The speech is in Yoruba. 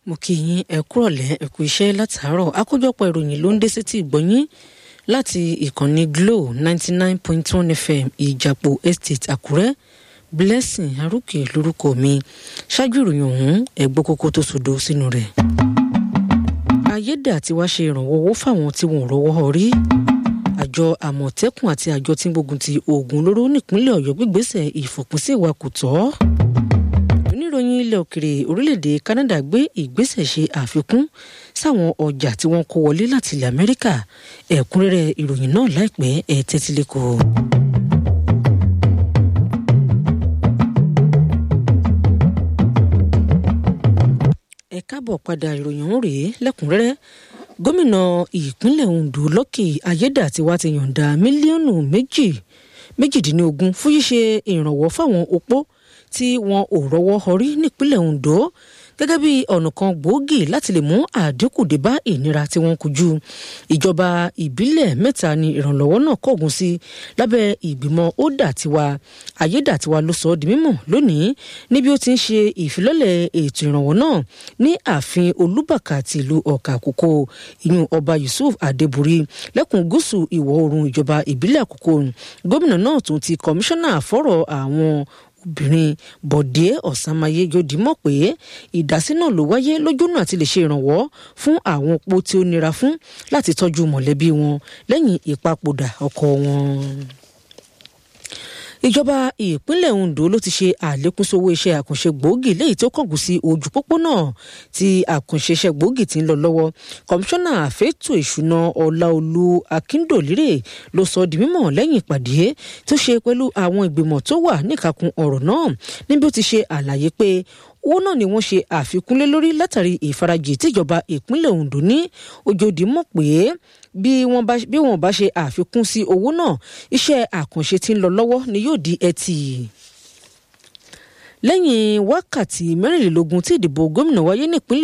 mo kí yín ẹ kúrọ̀lẹ́ ẹ kú iṣẹ́ látàárọ̀ àkójọpọ̀ ìròyìn ló ń dé sétí ìgbọ́yín láti ìkànnì Glo ninety nine point one FM ìjàpọ̀ estate Àkúrẹ́ Blessing Arúkè lórúkọ mi ṣáájú ìròyìn ọ̀hún ẹ̀gbọ́ kókó tó sòdo sínú rẹ̀. ayédè àti wá ṣe ìrànwọ́ owó fáwọn tí wọn ò rọ́wọ́ rí àjọ àmọ̀tẹ́kùn àti àjọ tí ń gbógun ti oògùn olóró nípínlẹ̀ Ọ̀yọ́ gbígbésẹ̀ ìfòpinsí ìwà kò tọ́ oníròyìn ilẹ̀ òkèrè orílẹ̀-èdè Canada gbé ìgbésẹ̀ ṣe àfikún sáwọn ọjà tí wọ́n kó wọlé láti ilẹ̀ Amẹ́ríkà ẹ̀kúnrẹ́rẹ́ ìròyìn náà láìpẹ́ ẹ̀ tẹ́tí lẹ́kọ̀ọ́. ẹ káàbọ̀ padà ìròyìn ọ̀hún rèé lẹ́kùnrẹ́rẹ́ gómìnà ìpínlẹ̀ Ondo Lucky Ayédàtiwá ti yọ̀ǹda mílíọ̀nù méjì méjìdínlógún fún ṣíṣe ìrànwọ́ fáwọn opó tí wọn ò rọ́wọ́ họrí nípínlẹ̀ Ondo gẹ́gẹ́ bí ọ̀nà kan gbòógì láti lè mú àdínkù dé bá ìnira tí wọ́n kojú ìjọba ìbílẹ̀ mẹ́ta ni ìrànlọ́wọ́ náà kọ̀gùn sí lábẹ́ ìgbìmọ̀ ó dà tiwa ayédàtiwa ló sọ ọ́ di mímọ̀ lónìí níbi ó ti ń ṣe ìfilọ́lẹ̀ ètò ìrànwọ́ náà ní ààfin olúbàkà ti ìlú ọ̀kà àkókò ìyún ọba Yusuf Adébúrí lẹ́kùn gúúsù ìwọ̀ oòrùn ìjọba ìbílẹ̀ àkókò gómìnà náà tún ti kọmíṣánná fọ́rọ̀ àwọn obìnrin bọ̀dé ọ̀sánmáyé yóò mọ̀ pé ìdásí náà ló wáyé lójúnà àti lè ṣe ìrànwọ́ fún àwọn opó tí ó nira fún láti tọ́jú mọ̀lẹ́bí wọn lẹ́yìn ìpapòdà ọkọ wọn ìjọba ìpínlẹ̀ Ondo ló ti ṣe àlékún sówó iṣẹ́ àkànṣe gbòógì léyìí tó kọ̀gùn sí ojú pópónà tí àkànṣe iṣẹ́ gbòógì ti ń lọ lọ́wọ́ kọmíṣánná àfẹ́tò ìṣúná ọláolú akíndòlérè ló sọ di mímọ̀ lẹ́yìn ìpàdé tó ṣe pẹ̀lú àwọn ìgbìmọ̀ tó wà níkàkùn ọ̀rọ̀ náà níbi ó ti ṣe àlàyé pé owó náà ni wọ́n ṣe àfikún lé lórí látàrí ìfarajì tíjọba ìpínlẹ̀ Ondo ní ojòdì mọ̀ pé bí wọ́n bá ṣe àfikún sí owó náà iṣẹ́ àkànṣe tí ń lọ lọ́wọ́ ni yóò di ẹtì lẹ́yìn wákàtí mẹ́rìnlélógún tí ìdìbò gómìnà wáyé nípínlẹ̀